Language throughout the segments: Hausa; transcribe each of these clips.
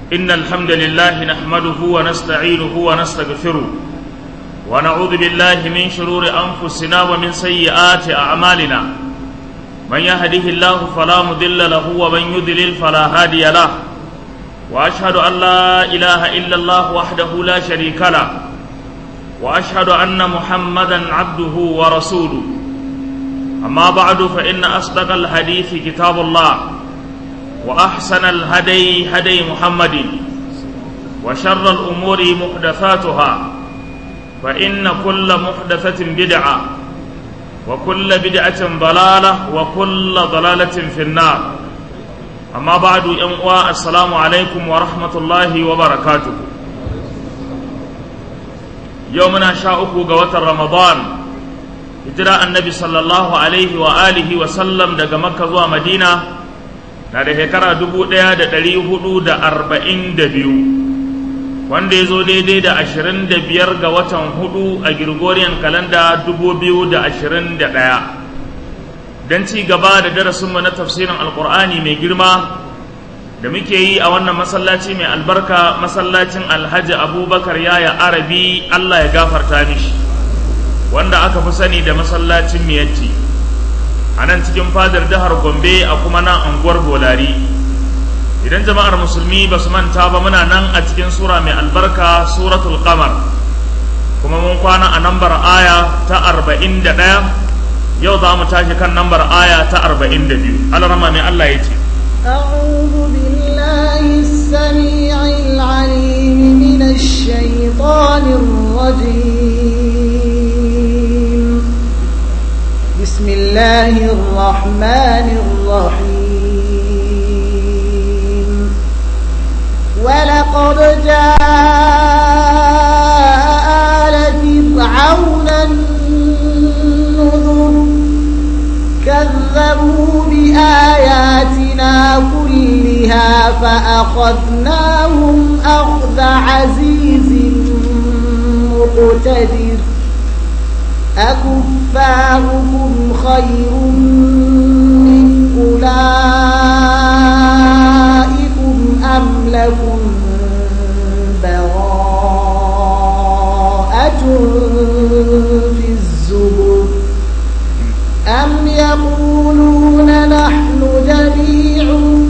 إن الحمد لله نحمده ونستعينه ونستغفره ونعوذ بالله من شرور أنفسنا ومن سيئات أعمالنا من يهده الله فلا مضل له ومن يضلل فلا هادي له وأشهد أن لا إله إلا الله وحده لا شريك له وأشهد أن محمدا عبده ورسوله أما بعد فإن أصدق الحديث كتاب الله وأحسن الهدي هدي محمد وشر الأمور محدثاتها فإن كل محدثة بدعة وكل بدعة ضلالة وكل ضلالة في النار أما بعد ينقوى السلام عليكم ورحمة الله وبركاته يومنا شاءكو قوة رمضان hijira annabi sallallahu alaihi wa alihi wa sallam daga makka zuwa madina na da shekara dubu ɗaya da ɗari hudu da arba'in da biyu wanda ya zo daidai da ashirin da biyar ga watan hudu a Gregorian kalanda dubu biyu da ashirin da ɗaya don ci gaba da darasinmu na tafsirin alkur'ani mai girma da muke yi a wannan masallaci mai albarka masallacin alhaji abubakar yaya arabi allah ya gafarta mishi wanda aka fi sani da masallacin miyatti a nan cikin fadar jihar gombe a kuma nan unguwar bolari idan jama'ar musulmi ba su manta ba muna nan a cikin sura mai albarka suratul qamar kuma mun kwana a nambar aya ta arba'in da ɗaya yau za mu tashi kan nambar aya ta arba'in da biyu alarama mai allah ya ce أعوذ بالله السميع العليم من الشيطان الرجيم بسم الله الرحمن الرحيم ولقد جاء آل فرعون النذر كذبوا بآياتنا كلها فأخذناهم أخذ عزيز مقتدر أكفاركم خير من أولئكم أم لكم براءة في الزبر أم يقولون نحن جميع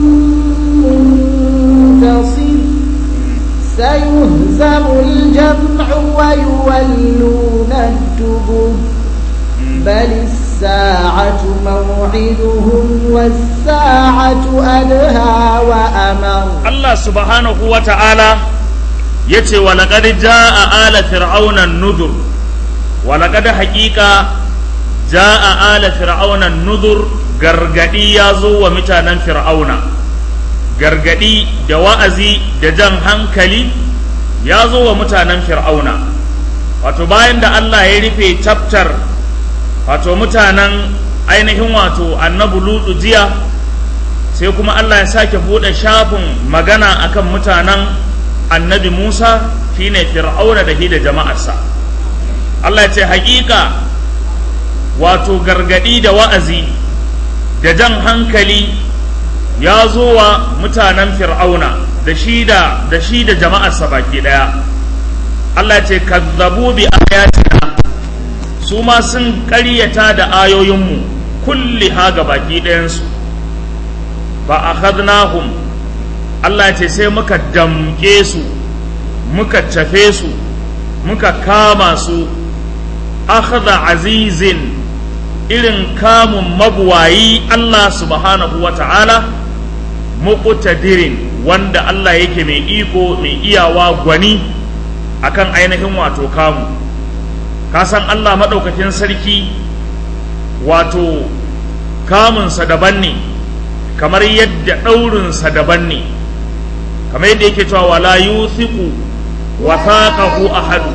منتصر سيهزم الجمع ويولون الدبر بل الساعة موعدهم والساعة أدهى وأمر الله سبحانه وتعالى يتي ولقد جاء آل فرعون النذر ولقد حقيقة جاء آل فرعون النذر gargadi ya zo wa mutanen fir'auna gargadi da wa'azi da jan hankali ya zo wa mutanen fir'auna wato bayan da Allah ya rufe chapter wato mutanen ainihin wato annabu lutu jiya sai kuma Allah ya sake buɗe shafin magana akan mutanen annabi Musa shine fir'auna da da jama'arsa Allah ya ce haƙiƙa wato gargadi da wa'azi da jan hankali ya zo wa mutanen fir'auna da shi da da shi da jama'arsa baki daya Allah ce kazzabu bi ayatina su ma sun ƙaryata da ayoyinmu kulli ha ga baki ɗayansu fa akhadnahum Allah ce sai muka damke su muka tafe su muka kama su akhadha azizin irin kamun mabuwayi Allah subhanahu wa ta'ala muqtadirin wanda Allah yake mai iko mai iyawa gwani akan ainihin wato kamu ka san Allah maɗaukakin sarki wato kamunsa daban ne kamar yadda ɗaurinsa daban ne kamar yadda yake cewa wala yuthiqu wathaqahu ahadu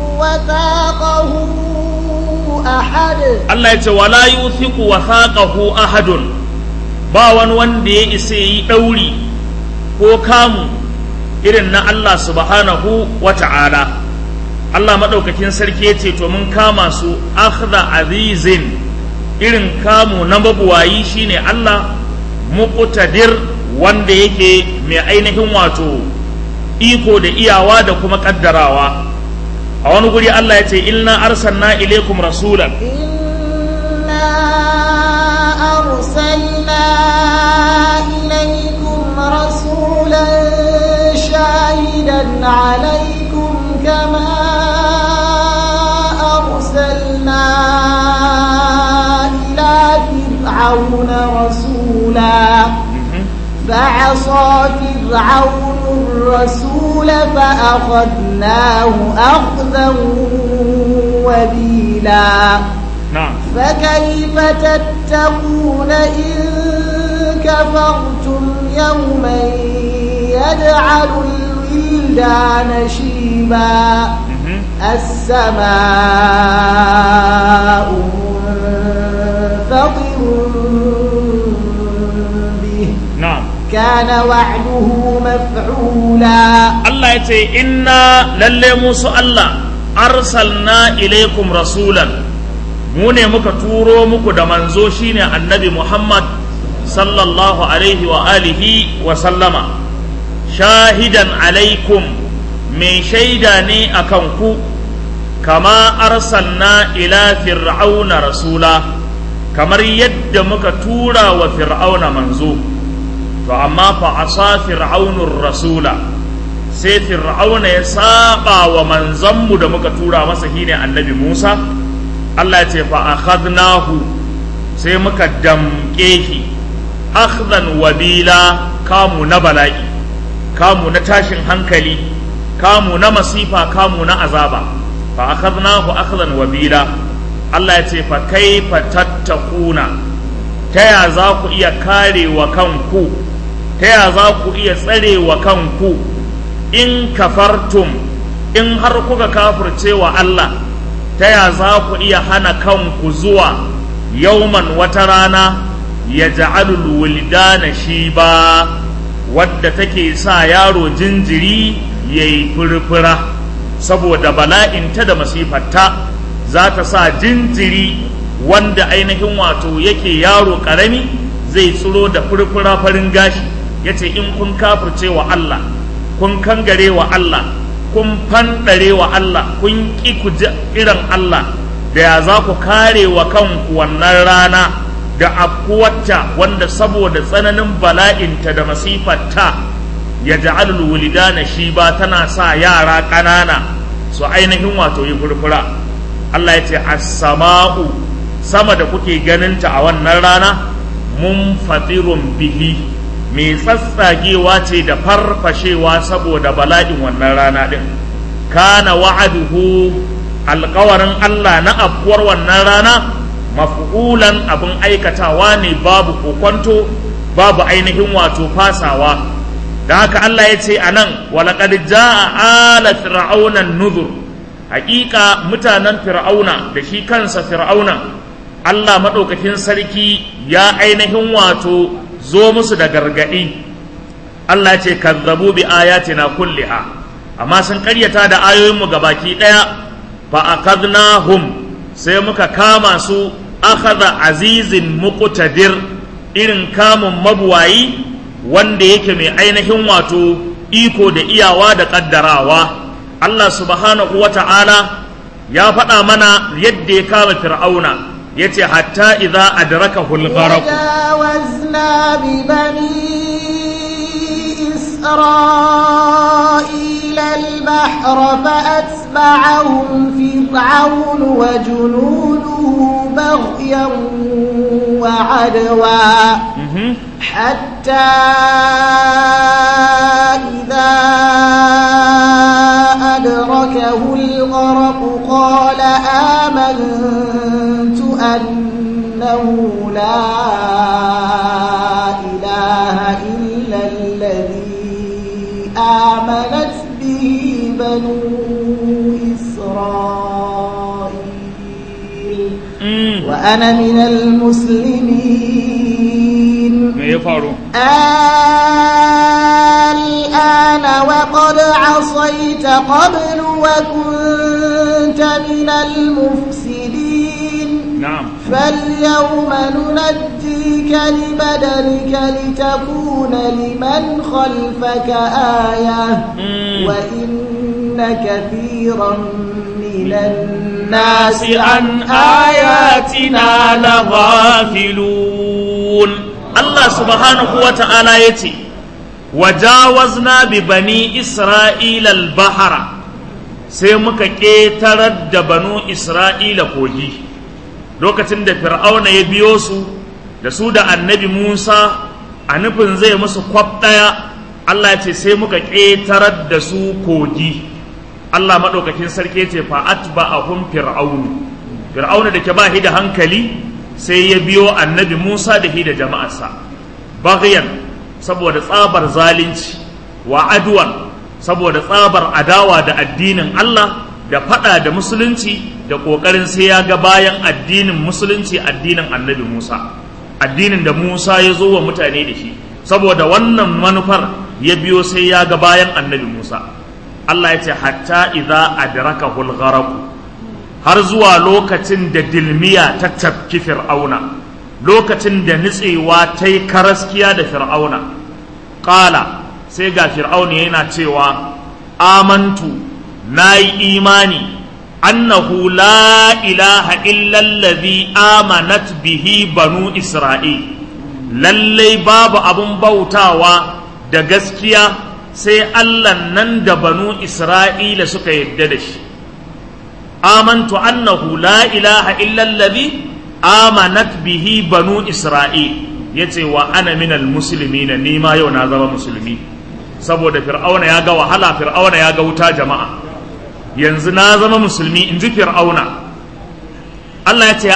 Allah ya ce wala yuthiqu wathaqahu ahadun ba wani wanda ya isa yi ɗauri ko kamu irin na Allah subhanahu wa ta'ala Allah maɗaukakin sarki ya ce to mun kama su akhdha azizin irin kamu na mabuwayi shine Allah muqtadir wanda yake mai ainihin wato iko da iyawa da kuma kaddarawa a wani guri Allah ya ce inna arsalna ilaikum rasulan إنا أرسلنا إليكم رسولا شاهدا عليكم كما أرسلنا إلى فرعون رسولا فعصى فرعون الرسول فأخذناه أخذا وبيلا na'am فكيف تتقون إن كفرتم يوما يجعل الولدان شيبا السماء منفطر به na'am كان وعده مفعولا Allah ya ce inna lalle musu Allah arsalna ilaikum rasulan mu ne muka turo muku da manzo shine annabi Muhammad sallallahu alaihi wa alihi wa sallama shahidan alaikum mai shaida ne akan ku kama arsalna ila fir'auna rasula kamar yadda muka tura wa fir'auna manzo to amma fa asa fir'aunur rasula sai fir'auna ya saba wa manzanmu da muka tura masa shine annabi Musa Allah ya ce fa akhadnahu sai muka damƙe shi akhdan wabila kamu na bala'i kamu na tashin hankali kamu na masifa kamu na azaba fa akhadnahu akhdan wabila Allah ya ce fa kaifa tattakuna ta ya za ku iya kare wa kanku ta ya za ku iya tsare wa kanku in kafartum in har kuka kafirce wa Allah ta ya za ku iya hana kanku zuwa yauman wata rana ya ja'alul wuldana shi ba wadda take sa yaro jinjiri ya yi furfura saboda bala'inta da masifarta za ta sa jinjiri wanda ainihin wato yake yaro ƙarami zai tsiro da furfura farin gashi ya ce in kun kafirce wa Allah kun kangare wa Allah kun fanɗare wa Allah kun ƙi ku ji irin Allah da ya za ku kare wa kanku wannan rana da afkuwata wanda saboda tsananin bala'inta da masifarta ya ja'alul wulidana shi ba tana sa yara ƙanana su ainihin wato yi furfura Allah ya ce as-sama'u sama da kuke ganinta a wannan rana mun fatirun bihi mai tsatsagewa ce da farfashewa saboda bala'in wannan rana ɗin kana wa'aduhu alkawarin Allah na afkuwar wannan rana maf'ulan abin aikatawa ne babu kokonto babu ainihin wato fasawa da haka Allah ya ce a nan walaƙad ja'a ala fir'auna nuzur hakika mutanen fir'auna da shi kansa fir'auna Allah maɗaukakin sarki ya ainihin wato zo musu da gargaɗi Allah ce kazzabu bi ayatina kulliha amma sun ƙaryata da ayoyinmu gabaki ɗaya fa akadnahum sai muka kama su akhadha azizin muqtadir irin kamun mabuwayi wanda yake mai ainihin wato iko da iyawa da ƙaddarawa Allah subhanahu wa ta'ala ya faɗa mana yadda ya kama fir'auna ya ce hatta idza adrakahu al-gharq وجاوزنا ببني إسرائيل البحر فأتبعهم فرعون وجنوده بغيا وعدوا حتى إذا أدركه الغرق قال آمنت أنه لا إله إلا الذي آمنت به بنو إسرائيل وأنا من المسلمين me ya faru الآن وقد عصيت قبل وكنت من المفسدين na'am فاليوم ننجيك يأتيك لبدنك لتكون لمن خلفك آية وإن كثيرا من الناس عن آياتنا لغافلون الله سبحانه وتعالى يتي وجاوزنا ببني إسرائيل البحر sai muka ƙetarar da banu Isra'ila kogi lokacin da fir'auna ya biyo su da su da annabi Musa a nufin zai musu kwaf ɗaya Allah ce sai muka ƙetarar da su kogi Allah maɗaukakin sarki ce fa'at ba a hun fir'aunu fir'auna da ke ba da hankali sai ya biyo annabi Musa da hi da jama'arsa baghyan saboda tsabar zalunci wa adwan saboda tsabar adawa da addinin Allah da fada da musulunci da ƙoƙarin sai ya ga bayan addinin musulunci addinin annabi Musa addinin da Musa ya zo wa mutane da shi saboda wannan manufar ya biyo sai ya ga bayan annabi Musa Allah ya ce hatta idza adrakahu al har zuwa lokacin da dilmiya ta tafki fir'auna lokacin da nitsewa ta yi karaskiya da fir'auna ƙala sai ga fir'auna yana cewa amantu na yi imani annahu la ilaha illallazi amanat bihi banu isra'il lallai babu abun bautawa da gaskiya sai allah nan da banu isra'ila suka yadda da shi amantu annahu la ilaha illallazi amanat bihi banu isra'il yace wa ana minal muslimina ni ma yau na zama musulmi saboda fir'auna ya ga wahala fir'auna ya ga wuta jama'a yanzu na zama musulmi in ji fir'auna Allah ya ce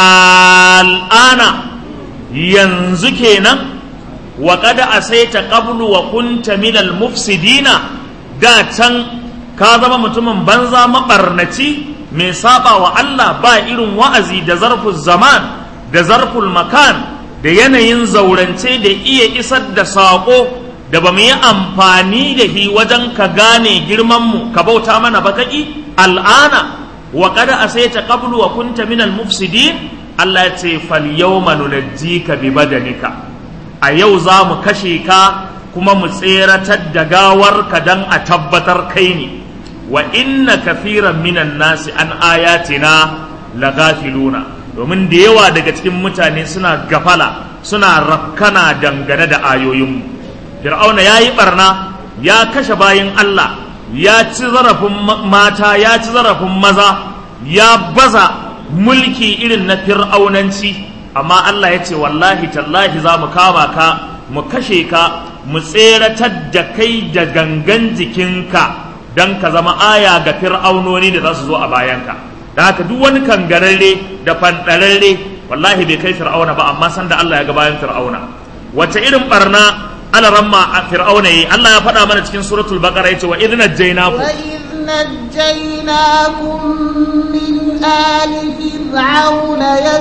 al'ana yanzu kenan wa kada asaita qablu wa kunta minal mufsidina da can ka zama mutumin banza mabarnaci mai saba wa Allah ba irin wa'azi da zarful zaman da zarful makan da yanayin zaurance da iya isar da saƙo da ba mu yi amfani da shi wajen ka gane girmanmu ka bauta mana ba kaki al'ana wa kada asaita qablu wa kunta minal mufsidin Allah ya ce fal yawma nunajjika bi badanika a yau za mu kashe ka kuma mu tseratar da gawarka dan a tabbatar kai ne wa inna kafiran minan nasi an ayatina lagafiluna domin da yawa daga cikin mutane suna gafala suna rakkana dangane da ayoyinmu fir'auna ya yi barna ya kashe bayin Allah ya ci zarafin mata ya ci zarafin maza ya baza mulki irin na fir'aunanci amma Allah ya ce wallahi tallahi za mu kama ka mu kashe ka mu tseratar da kai da gangan jikinka don ka zama aya ga fir'aunoni da za su zo a bayanka da haka duk wani kangararre da fanɗararre wallahi bai kai fir'auna ba amma san da Allah ya ga bayan fir'auna wace irin barna ala ramma a fir'auna yi Allah ya faɗa mana cikin suratul baqara yace wa idna jaynakum wa نجيناكم من آل فرعون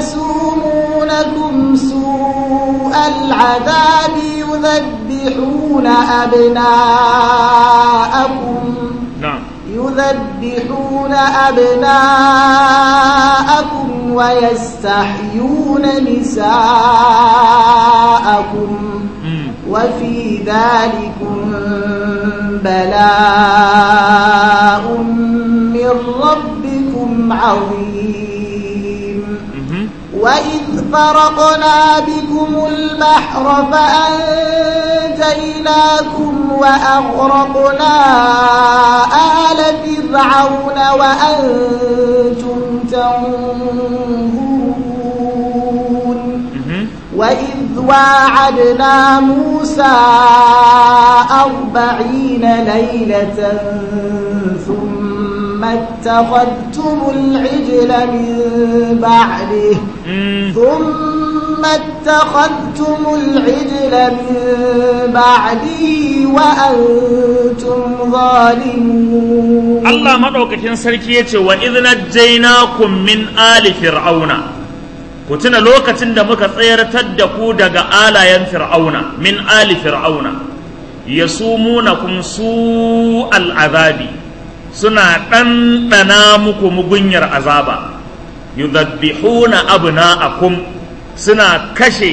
يسومونكم سوء العذاب يذبحون أبناءكم na'am يذبحون أبناءكم ويستحيون نساءكم mm. وفي ذلكم بلاء من ربكم عظيم mhm وإذ فرقنا بكم البحر فأنجيناكم وأغرقنا آل فرعون وأنتم تنظرون mhm وإذ واعدنا موسى أربعين ليلة ثم اتخذتم العجل من بعده mm. ثم اتخذتم العجل من بعده وأنتم ظالمون Allah maɗaukakin sarki ya ce wa idna jainakum min ali fir'auna ku tuna lokacin da muka tsayartar da ku daga alayen fir'auna min ali fir'auna yasumunakum su al'azabi suna ɗanɗana muku mugunyar azaba yudabbihuna abna'akum suna kashe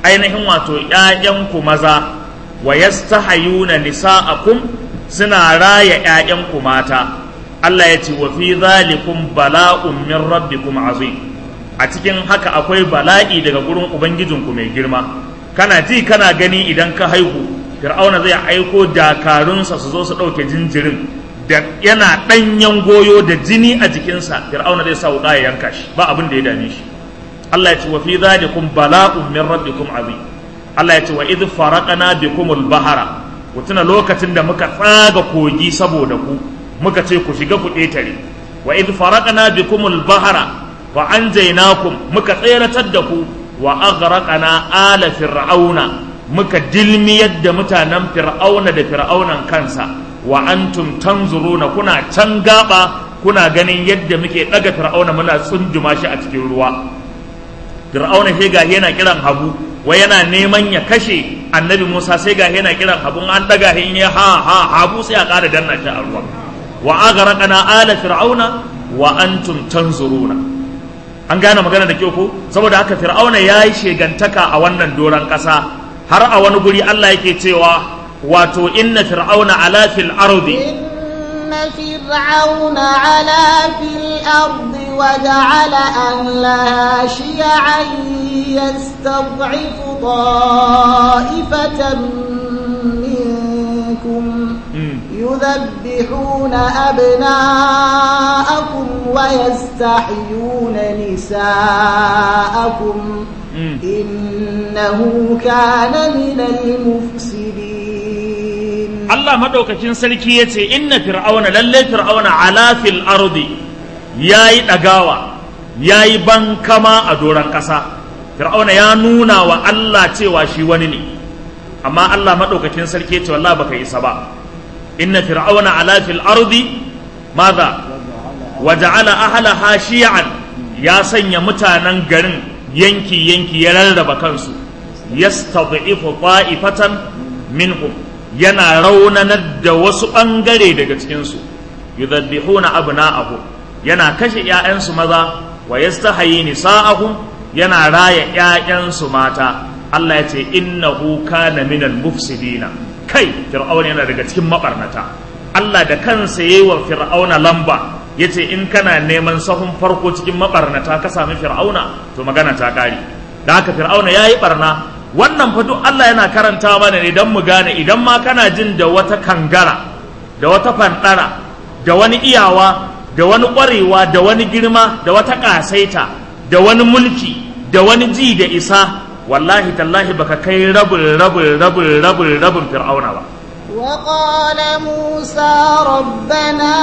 ainihin wato ƴaƴanku maza wa yastahayuna nisa'akum suna raya ƴaƴanku mata Allah ya ce wa fi zalikum bala'un min rabbikum azim a cikin haka akwai bala'i daga gurin ubangijinku mai girma kana ji kana gani idan ka haihu fir'auna zai aiko dakarunsa su zo su ɗauke jinjirin da yana ɗanyen goyo da jini a jikinsa fir'auna zai sa wuƙa ya yanka shi ba abin da ya dame shi Allah ya ce wa fi zalikum bala'un min rabbikum azim Allah ya ce wa idh faraqna bikumul bahara ku tuna lokacin da muka tsaga kogi saboda ku muka ce ku shiga ku ƙetare wa idh faraqna bikumul bahara wa anjaynakum muka tseratar da ku wa aghraqna ala fir'auna muka dilmiyar da mutanen fir'auna da fir'aunan kansa wa antum tanzuruna kuna can gaba kuna ganin yadda muke daga fir'auna muna tsunduma shi a cikin ruwa fir'auna sai ga yana kiran habu wai yana neman ya kashe annabi Musa sai ga yana kiran habu an daga hin ya ha ha habu sai a ƙara danna shi a ruwa wa aghraqna ala fir'auna wa antum tanzuruna an gane magana da kyau ko saboda haka fir'auna yayi shegantaka a wannan doran ƙasa har a wani guri Allah yake cewa wato inna fir'auna ala fil ardi إن فرعون علا في الأرض وجعل أهلها شيعا يستضعف طائفة منكم يذبحون أبناءكم ويستحيون نساءكم إنه كان من المفسدين Allah madaukakin sarki ya ce inna fir'auna lalle fir'auna ala fil ardi yayi dagawa yayi bankama a doran ƙasa fir'auna ya nuna wa Allah cewa shi wani ne amma Allah madaukakin sarki ya ce wallahi baka isa ba inna fir'auna ala fil ardi madha waja'ala ahlaha shi'an ya sanya mutanen garin yanki yanki ya rarraba kansu yastad'ifu ta'ifatan minhum yana raunanar da wasu ɓangare daga cikinsu yudabbihuna abna'ahum yana kashe ‘ya'yansu maza wa yastahayi nisa'ahum yana raya ‘ya'yansu mata Allah ya ce innahu kana minal mufsidina kai fir'auna yana daga cikin mabarnata Allah da kansa yayi wa fir'auna lamba yace in kana neman sahun farko cikin mabarnata ka sami fir'auna to magana ta kare da haka fir'auna yayi barna wannan fa duk Allah yana karanta mana ne don mu gane idan ma kana jin da wata kangara da wata fandara da wani iyawa da wani ƙwarewa da wani girma da wata ƙasaita da wani mulki da wani ji da isa wallahi tallahi baka kai rabin rabin rabin rabin rabin fir'auna ba وقال موسى ربنا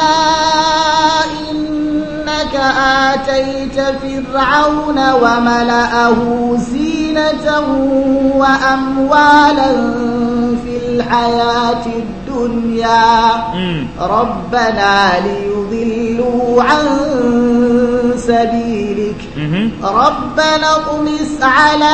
إنك آتيت فرعون وملأه زينة وأموالا في الحياة الدنيا ربنا ليضلوا عن سبيلك ربنا اطمس على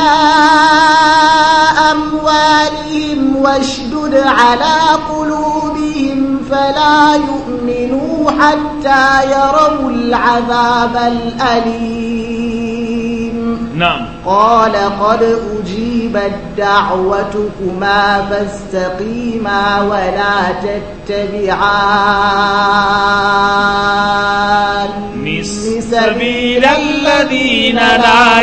أموالهم واشدد على قلوبهم فلا يؤمنوا حتى يروا العذاب الأليم نعم قال قد أجيبت دعوتكما فاستقيما ولا تتبعان سبيل الذين لا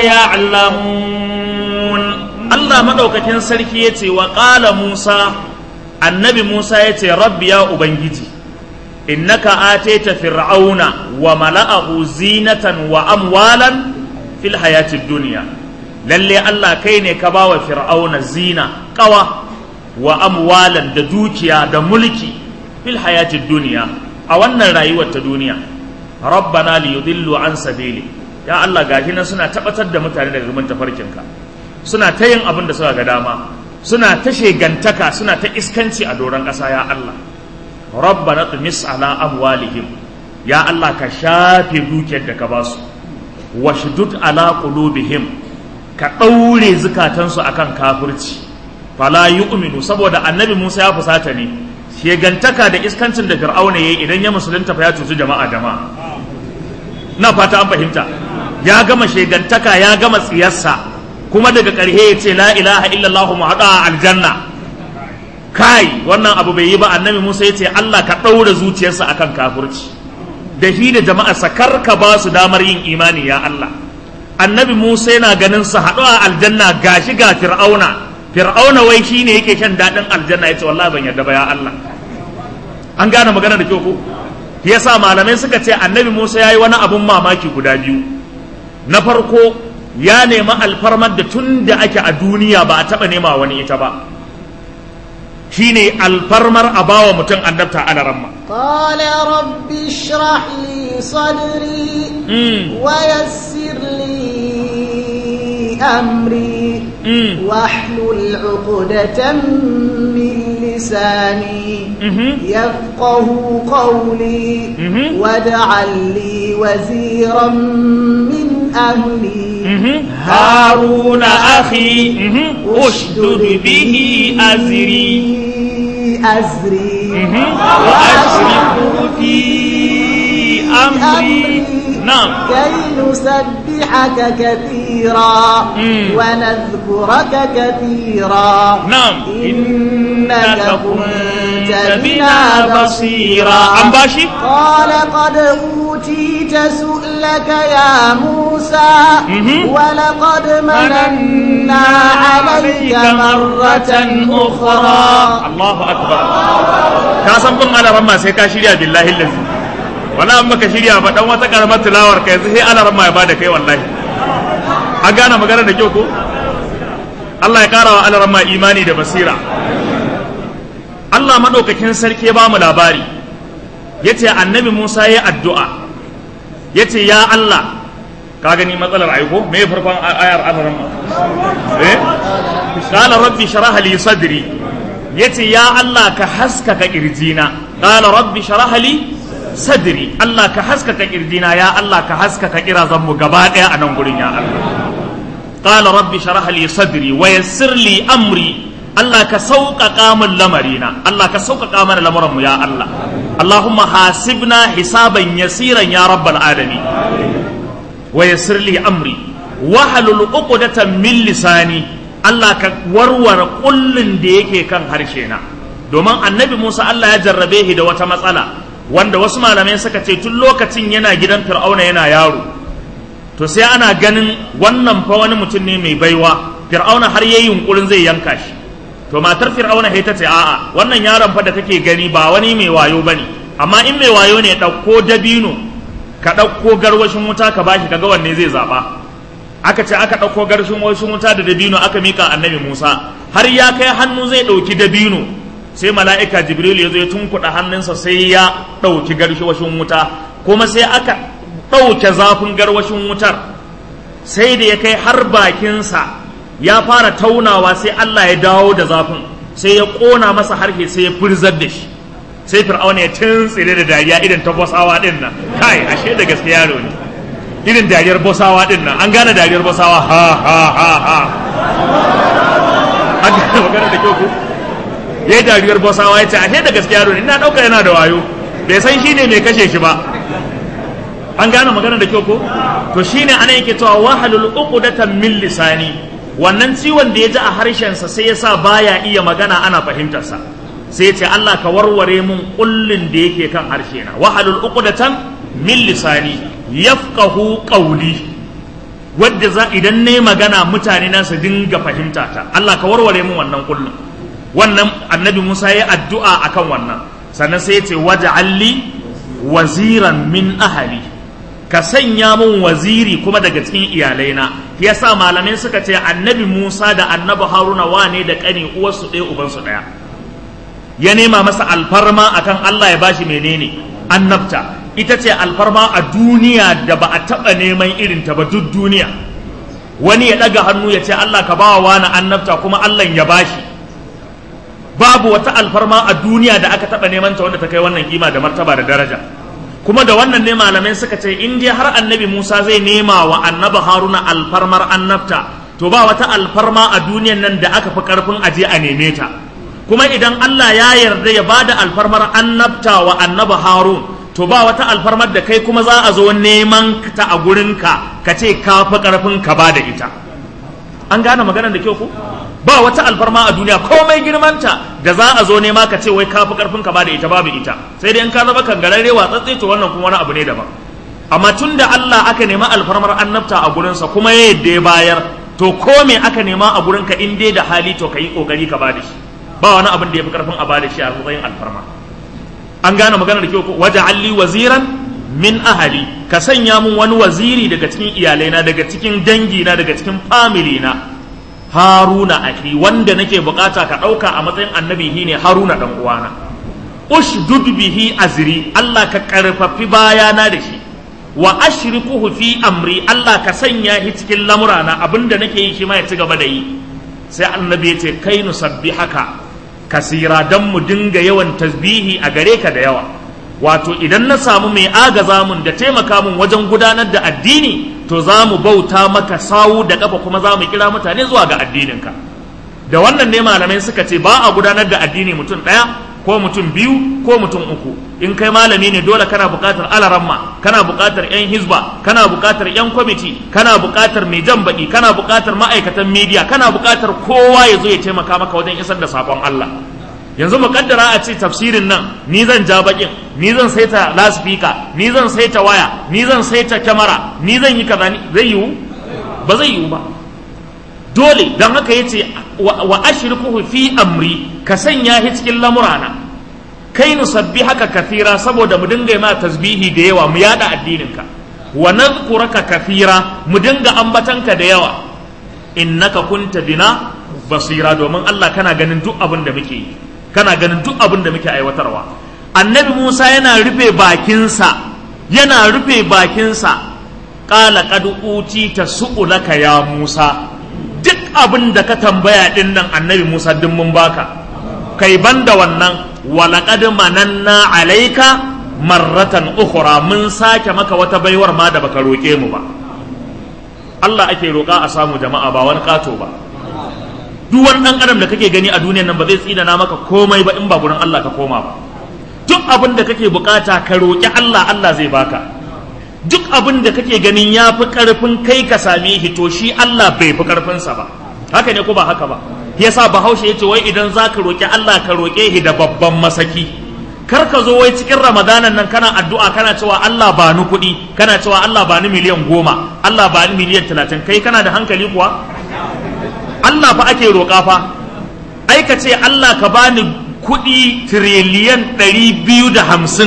يعلمون الله مدوكاكين سركي يتي وقال موسى النبي موسى يتي رب يا أبنجي إنك آتيت فرعون وملأه زينة وأموالا fil hayatid duniya lalle Allah kai ne ka bawa fir'auna zina kawa wa amwalan da dukiya da mulki fil hayatid duniya a wannan rayuwar ta duniya rabbana li yudillu an sabili ya Allah gashi nan suna tabbatar da mutane daga gaban tafarkinka suna ta yin abin da suka ga dama suna ta shegantaka suna ta iskanci a doron ƙasa ya Allah rabbana tumis ala amwalihim ya Allah ka shafe dukiyar da ka basu washdud ala qulubihim ka ɗaure zukatansu akan kafirci fala yu'minu saboda annabi Musa ya fusata ne shegantaka da iskancin da Fir'auna yayi idan ya musulunta fa ya cuci jama'a jama'a na fata an fahimta ya gama shegantaka ya gama tsiyarsa kuma daga ƙarshe ya ce la ilaha illallah mu haɗa aljanna kai wannan abu bai yi ba annabi Musa ya ce Allah ka ɗaura zuciyarsa akan kafirci da shi da jama'arsa kar ka ba su damar yin imani ya Allah annabi Musa yana ganin su haɗu a aljanna gashi ga fir'auna fir'auna wai shine yake shan daɗin aljanna ya ce wallahi ban yarda ba ya Allah an gane magana da kyau ko yasa malamai suka ce annabi Musa ya yi wani abun mamaki guda biyu na farko ya nemi alfarmar da tun da ake a duniya ba a taɓa nema wani ita ba shine alfarmar a bawa mutum annabta ana ramma قال رب اشرح لي صدري ويسر لي أمري واحلل عقدة من لساني يفقه قولي واجعل لي وزيرا من أهلي هارون أخي أشدد به أزري أزري وأشركه في أمري نعم كي نسبحك كثيرا ونذكرك كثيرا نعم إنك كنت بنا بصيرا أم باشي قال قد أوتيت سؤلك يا موسى ولقد مننا عليك مرة أخرى الله أكبر كاسم بن على رمى سيكا شريا بالله الذي wala an baka shirya ba dan wata karamar tilawar ka yanzu sai Allah ramma ya bada kai wallahi an gane magana da kyau ko Allah ya kara wa Allah ramma imani da basira Allah madaukakin sarki ya ba mu labari yace annabi Musa ya addu'a yace ya Allah ka gani matsalar aiko me farkon ayar Allah ramma eh qala rabbi shrah li sadri yace ya Allah ka haskaka kirjina qala rabbi shrah li sadri Allah ka haskaka kirjina ya Allah ka haskaka kirazan mu gaba daya a nan gurin ya Allah qala rabbi shrah li sadri wa yassir li amri Allah ka sauƙaƙa min lamarina Allah ka sauƙaƙa mana lamuran mu ya Allah Allahumma hasibna hisaban yasiran ya rabbal alamin wa yassir li amri wahalul uqdatan min lisani Allah ka warware kullun da yake kan harshe na domin annabi Musa Allah ya jarrabe shi da wata matsala wanda wasu malamai suka ce tun lokacin yana gidan fir'auna yana yaro to sai ana ganin wannan fa wani mutum ne mai baiwa fir'auna har yayi yunkurin zai yanka shi to matar fir'auna sai ta ce a'a wannan yaron fa da kake gani ba wani mai wayo bane amma in mai wayo ne ɗauko dabino ka ɗauko garwashin wuta ka bashi kaga wanne zai zaɓa aka ce aka ɗauko garwashin wuta da dabino aka mika annabi musa har ya kai hannu zai ɗauki dabino sai mala'ika jibril ya zo ya tunkuɗa hannunsa sai ya ɗauki garwashin wuta kuma sai aka ɗauke zafin garwashin wutar sai da ya kai har bakinsa ya fara taunawa sai allah ya dawo da zafin sai ya ƙona masa harshe sai ya furzar da shi sai fir'auna ya tuntsire da dariya irin ta bosawa din nan kai ashe da gaske yaro ne irin dariyar bosawa din nan an gane dariyar bosawa ha ha ha ha an gane magana da kyau ko yayi dariyar bosawa ya ce ashe da gaske yaro ne ina dauka yana da wayo bai san shine mai kashe shi ba an gane magana da kyau ko to shine ana yake cewa wahalul uqdatan min lisani wannan ciwon da ya ji a harshensa sai ya sa baya iya magana ana fahimtarsa sai ce Allah ka warware mun kullin da yake kan harshe na wahalul uqdatan min lisani yafqahu qawli wadda za idan ne magana mutane na su dinga fahimta ta Allah ka warware mun wannan kullin wannan annabi Musa ya addu'a akan wannan sannan sai ya ce waj'alli waziran min ahli ka sanya mun waziri kuma daga cikin iyalaina yasa malamai suka ce annabi Musa da annabi Haruna wane da kani uwarsu ɗaya ubansu ɗaya ya nema masa alfarma akan Allah ya bashi menene annabta ita ce alfarma a duniya da ba a taɓa neman irin ta ba duk duniya wani ya ɗaga hannu ya ce Allah ka bawa wani annabta kuma Allah ya bashi babu wata alfarma a duniya da aka taɓa neman ta wanda ta kai wannan kima da martaba da daraja kuma da wannan ne malamai suka ce in dai har annabi Musa zai nema wa annabi Haruna alfarmar annabta to ba wata alfarma a duniyan nan da aka fi karfin aje a neme ta kuma idan Allah ya yarda ya bada alfarmar annabta wa annabi Harun to ba wata alfarmar da kai kuma za a zo neman ta a gurinka ka ce ka fi karfin ka bada ita an gane maganar da kyau ko ba wata alfarma a duniya komai girmanta da za a zo nema ka ce wai kafi karfin ka ba da ita babu ita sai dai in ka zama kangararre watsatse to wannan kuma wani abu ne daban amma tun da Allah aka nema alfarmar annabta a gurinsa kuma ya yadda ya bayar to ko me aka nema a gurinka in dai da hali to ka yi kokari ka bada shi ba wani abin da ya fi karfin a bada shi a matsayin alfarma an gane magana da kyau ko waje alli waziran min ahali ka sanya mun wani waziri daga cikin iyalaina daga cikin dangina daga cikin family na haruna akhi wanda nake bukata ka dauka a matsayin annabi shine haruna dan uwana ushdud bihi azri Allah ka karfafi bayana da shi wa ashrikuhu fi amri Allah ka sanya shi cikin lamurana abinda nake yi shi ma ya ci gaba da yi sai annabi ya ce kai nusabbihaka kasira dan mu dinga yawan tasbihi a gare ka da yawa wato idan na samu mai agaza mun da taimaka mun wajen gudanar da addini to za mu bauta maka sawu da kafa kuma za mu kira mutane zuwa ga addininka da wannan ne malamai suka ce ba a gudanar da addini mutum ɗaya ko mutum biyu ko mutum uku in kai malami ne dole kana buƙatar alaramma kana buƙatar 'yan hizba kana buƙatar 'yan kwamiti kana buƙatar mai jan baƙi kana buƙatar ma'aikatan media kana buƙatar kowa ya zo ya taimaka maka wajen isar da saƙon Allah yanzu mu kaddara a ce tafsirin nan ni zan ja baƙin ni zan saita lasfika ni zan saita waya ni zan saita kyamara ni zan yi kaza zai yiwu ba zai yiwu ba dole don haka yace wa ashriku fi amri ka sanya shi cikin lamurana kai nusabbi haka kathira saboda mu dinga ma tasbihi da yawa mu yada addininka wa nadhkuraka kathira mu dinga ambatanka da yawa innaka kunta bina basira domin Allah kana ganin duk abin da muke yi kana ganin duk abin da muke aiwatarwa annabi Musa yana rufe bakinsa yana rufe bakinsa qala qad utita su'ulaka ya Musa duk abin da ka tambaya din nan annabi Musa duk mun baka kai banda wannan walaqad mananna alaika marratan ukhra mun sake maka wata baiwar ma da baka roke mu ba Allah ake roƙa a samu jama'a ba wani kato ba duk wani dan adam da kake gani a duniyar nan ba zai tsidana maka komai ba in ba gurin Allah ka koma ba duk abin da kake bukata ka roƙi Allah Allah zai baka duk abin da kake ganin ya fi ƙarfin kai ka same shi to shi Allah bai fi ƙarfinsa ba haka ne ko ba haka ba yasa bahaushe ya ce wai idan za ka roƙi Allah ka roƙe shi da babban masaki kar ka zo wai cikin ramadanan nan kana addu'a kana cewa Allah ba ni kuɗi kana cewa Allah ba ni miliyan goma Allah ba ni miliyan talatin kai kana da hankali kuwa Allah fa ake roƙa fa ai ka ce Allah ka bani kuɗi tiriliyan ɗari biyu da hamsin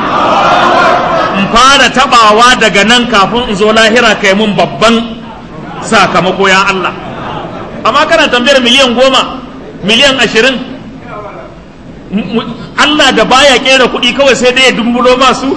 in fara tabawa daga nan kafin in zo lahira kai mun babban sakamako ya Allah amma kana tambayar miliyan goma miliyan ashirin Allah da baya kera kuɗi kawai sai dai ya dumbulo masu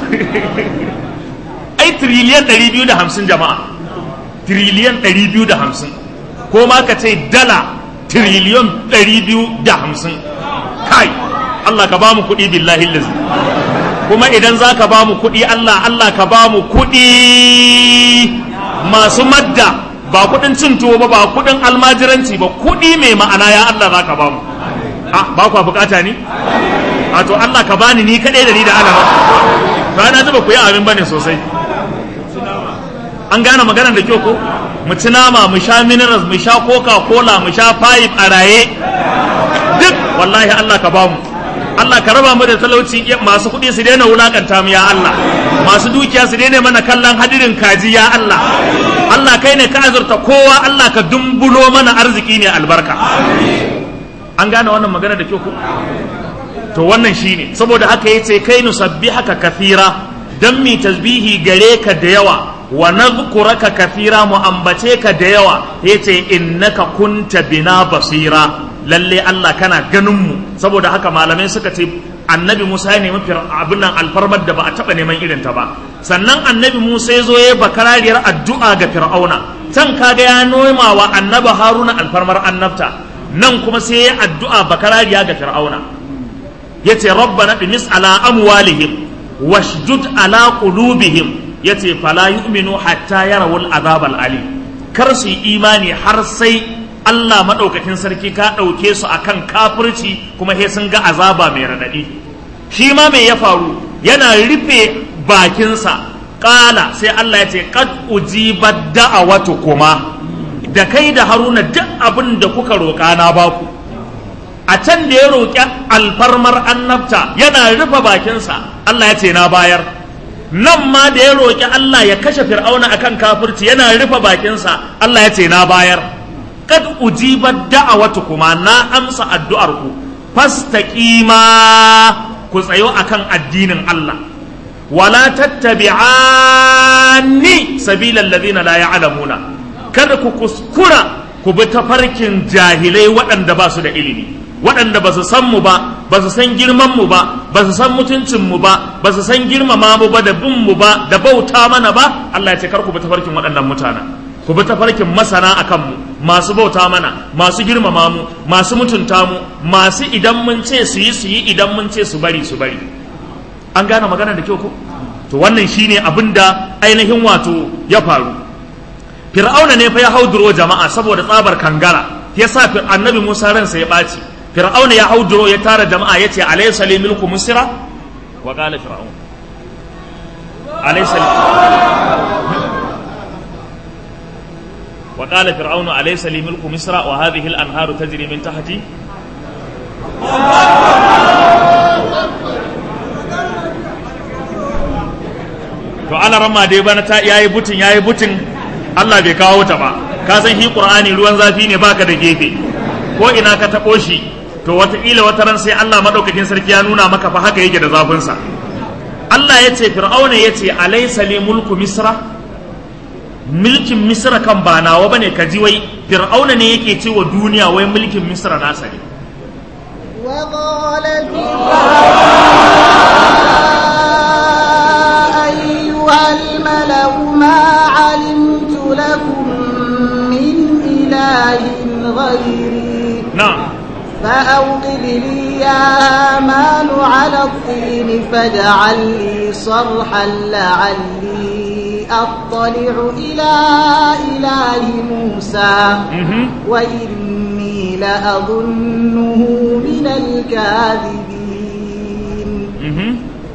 ai tiriliyan ɗari biyu da hamsin jama'a tiriliyan ɗari biyu da hamsin ko ma ka ce dala tiriliyan ɗari biyu da hamsin kai Allah ka ba mu kuɗi billahi lazi kuma idan za ka ba mu kuɗi Allah Allah ka ba mu kuɗi masu madda ba kuɗin cin tuwo ba ba kuɗin almajiranci ba kuɗi mai ma'ana ya Allah za ka ba mu a ba kwa bukata ni a to Allah ka bani ni kaɗai da ni da alama ba na zuba ku yi abin bane sosai an gane maganar da kyau ko mu ci nama mu sha minerals mu sha coca cola mu sha pipe a raye duk wallahi Allah ka ba mu Allah ka raba mu da talauci masu kuɗi su daina wulakanta mu ya Allah masu dukiya su daina mana kallon hadirin kaji ya Allah Allah kai ne ka azurta kowa Allah ka dumbulo mana arziki ne albarka an gane wannan magana da kyau ko to wannan shine saboda haka yace kai nusabbihaka kathira dan mi tasbihi gare ka da yawa wa nadhkuraka kathira mu ambace ka da yawa yace innaka kunta bina basira lalle Allah kana ganin mu saboda haka malamai suka ce annabi Musa ya nemi abin nan alfarmar da ba a taba neman irin ta ba sannan annabi Musa ya zo ya bakarariyar addu'a ga Fir'auna can kaga ya noma wa annabi Haruna alfarmar annabta nan kuma sai ya addu'a bakarariya ga Fir'auna yace rabbana bimis ala amwalihim washdud ala qulubihim yace fala yu'minu hatta yarawul azab ali kar su yi imani har sai Allah madaukakin sarki ka dauke su akan kafirci kuma he sun ga azaba mai radadi shi ma me ya faru yana rufe bakinsa kala sai Allah ya ce qad ujibat da'awatu kuma da kai da haruna duk abin da kuka roƙa na baku a can da ya roƙi alfarmar annabta yana rufe bakinsa Allah ya ce na bayar nan ma da ya roƙi Allah ya kashe fir'auna akan kafirci yana rufe bakinsa Allah ya ce na bayar kad ujibat da'awatu kuma na amsa addu'ar ku fastaqima ku tsayo akan addinin Allah wala tattabi'ani sabilal ladina la ya'lamuna kada ku kuskura ku bi tafarkin jahilai waɗanda ba su da ilimi waɗanda ba su san mu ba ba su san girman mu ba ba su san mutuncin mu ba ba su san girmama mu ba da bin mu ba da bauta mana ba Allah ya ce kar ku bi tafarkin waɗannan mutanen ku bi tafarkin masana a kanmu masu bauta mana masu girmama mu masu mutunta mu masu idan mun ce su yi su yi idan mun ce su bari su bari an gane magana da kyau ko to wannan shine abin da ainihin wato ya faru fir'auna ne fa ya hauduro jama'a saboda tsabar kangara ya sa annabi musa ransa ya ɓaci fir'auna ya hauduro ya tara jama'a ya ce alaysa li milku misra wa qala fir'aun alaysa وقال فرعون أليس لي ملك مصر وهذه الأنهار تجري من تحتي to ana rama dai bana ta yayi butin yayi butin Allah bai kawo ta ba ka san shi Qur'ani ruwan zafi ne baka da gefe ko ina ka tabo shi to wataƙila wata ran sai Allah madaukakin sarki ya nuna maka fa haka yake da zafin sa Allah ya ce Fir'auna ya ce alaysa li mulku misra mulkin misra kan ba nawa bane ka ji wai fir'auna ne yake ce wa duniya wai mulkin misra nasa ne وقال أيها الملأ ما علمت لكم من إله غيري na'am فأوقد لي يا هامان على الطين فاجعل لي صرحا لعلي أطلع إلى إله موسى mhm وإني لأظنه من الكاذبين mhm